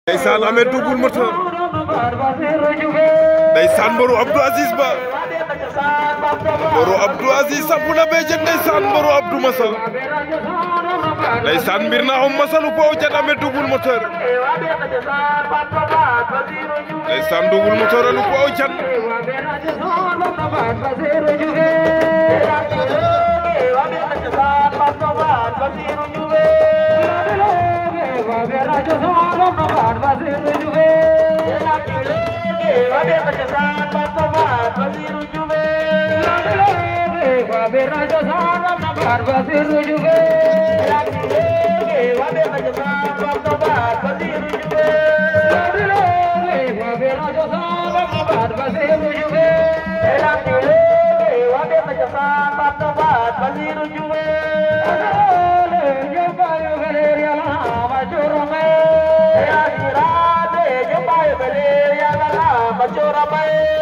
ndeysaan amee double moteur ndeysaan mbaru Abdou Aziz Ba mbaru Abdou Aziz sampu na bee jet ndeysaan mbaru Abdou Masal ndeysaan mbir na om masalu po jet amee double moteur ndeysaan double moteur alu po jan Machora